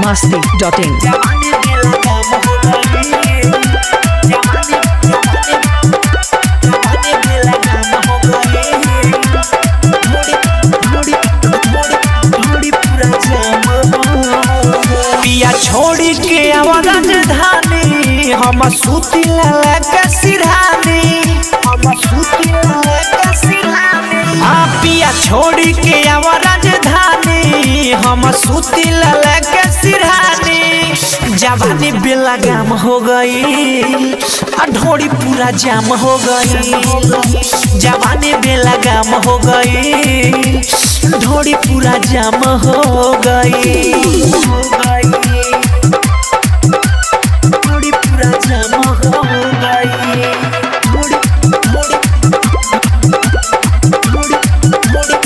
masti.in. जवानी मेला काम हो गई जवानी जवानी मेला काम हो गई थोड़ी थोड़ी थोड़ी थोड़ी पूरा जाम हो गई पिया छोड़ी के आवाज धानी हम सूती लला के सिरहानी हम सूती लला के सिरहानी आ पिया छोड़ी के आवाज धानी हम सूती लला के सिरहानी जवानी बेला गाम हो गई आ ढोड़ी पूरा जाम हो गई जवानी बेला गाम हो गई ढोड़ी पूरा जाम हो गई हो गई ढोड़ी पूरा जाम हो गई ढोड़ी ढोड़ी ढोड़ी ढोड़ी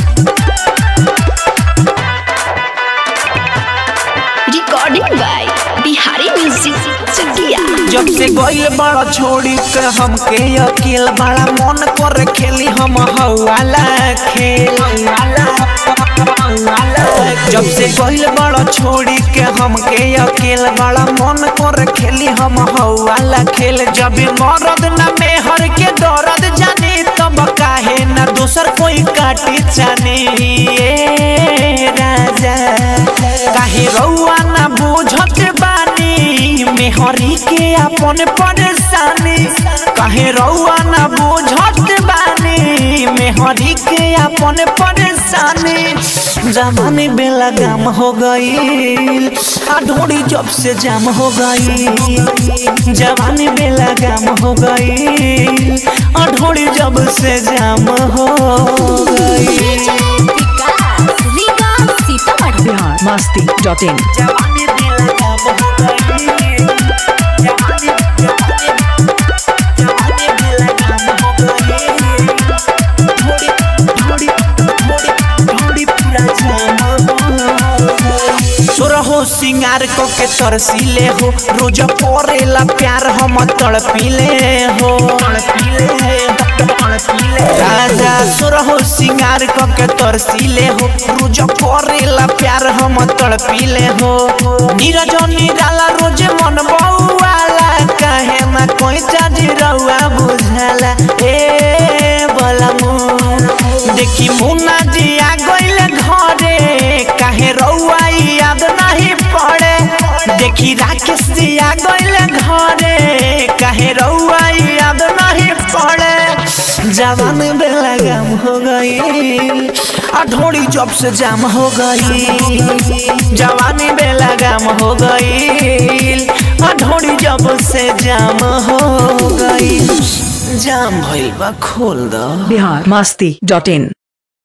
recording by Bihari Music Chakia. जब से गइल बड़ा छोड़ी के हमके अकेल बड़ा मन कर खेली हम हवाला खेल जब से गइल बड़ा छोड़ी के हमके अकेल बड़ा मन कर खेली हम हवाला खेल जब मरद न मेहर के दर्द जाने तब काहे न दोसर कोई काटी जाने ए राजा काहे रउआ न बुझत बानी मेहरी के अपन परेशानी काहे रउआ न बुझत बानी मेहरी के अपन परेशानी जमाने बेला गाम हो गई आ ढोड़ी जब से जाम हो गई जवानी बेला गाम हो गई आ ढोड़ी जब से जाम हो गई Riga Sitamarhi. Bihar masti.in. जवानी बेला गाम हो गई जवानी जवानी जवानी बेला गाम हो गई थोड़ी थोड़ी थोड़ी थोड़ी पूरा जाम हो गई सोरहो सिंगार को के तरसीले हो रोज परेला प्यार हम तड़पीले हो तड़पीले तड़पीले राजा सोरहो सिंगार को के तरसीले हो रोज परेला प्यार हम तड़पीले हो नीरज निराला रोज मन बउआला काहे ना कोई चाजी रउआ बुझाला ए बलमु देखी मुन्ना जी आ गइले घरे काहे रउआ याद नहीं पड़े देखी राकेश जी आ गइले घरे काहे रउआ याद नहीं पड़े जवान बेला गाम हो गई आ ढोड़ी जब से जाम हो गई जवानी बेला गाम हो गई आ ढोड़ी जब से जाम हो गई जाम भइल बा खोल दो Bihar masti.in.